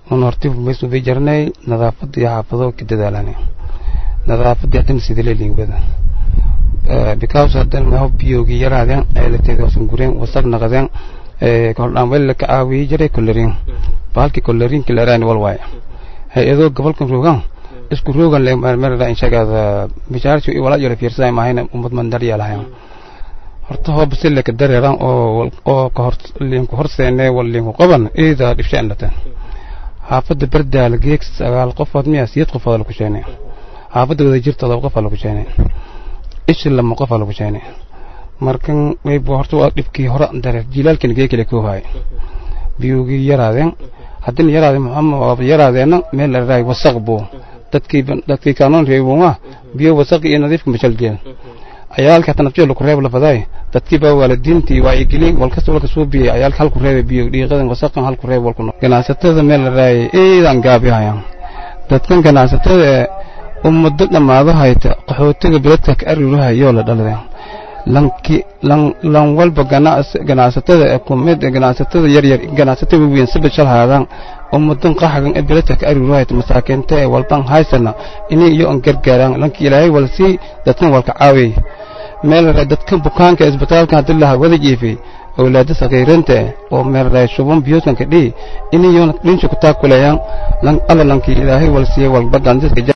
un horti maysu bay jarnay nadaafadda iyo xaafado ka dadaalane nadaafadda hadana sidile liingwada because hadan maho biyoogi yaraadeen ceelateeda wasan gureen wasaq naqadeen koldhaan weli ka caawiyey jiray kolerin bahalkii kolerinka leeraani wal waaye hay-adoo gobolkan roogan isku roogan lemerada inshagaada mishaarci wala yara fiirsaday maahayna ummad mandar yeelahayan horta hoo basileka dareeran oo oo ka hor liinku horseene wal liinku qaban iida dhibshaan latan xaafadda bardaal geeg sagaal qofood miya siyad qofood lagu sheene xaafadda wada jirta todoba qof lagu sheene ishi lama qof lagu sheene markan mayba horta waa dhibkii hore dareer jilaalkina gee kale koobaay biyugii yaraadeen haddina yaraadeen maxamed yaraadeena meel la raay wasaq buu dadkii dadkii kaanoon reebuma biyo wasaq iyo nadiifka mashal jeen ayaalka tanabjeel ku reeb la faday dadkii baa waalidiintii waa igili walkasta walka soo biyay ayaalka halku reeb biyo dhiiqadan wasaqan halku reeb walku ganacsatada meel la raay eedan gaabiyayaan dadkan ganacsatada ummado dhamaado hayta qaxootiga beledka ka ariruhayo la dhaladeen lanki lan lan walba ganacsatada ee kumid ganacsatada yar yar ganacsatada weyn sabab shal haadaan ummadan qaxagan ee beledka ka ariruhayta masaakiinta ee walban haysana inay iyo an gargaaraan lanki ilaahay walsi dadkan walka caawiyay meel dadkan bukaanka isbitaalka hadii la wada jiifay awlaada saqiiranta oo meel raay shuban biyoodkan ka dhii inay iyo dhinsha ku taakulayaan lan alla lanki ilaahay walsiye walba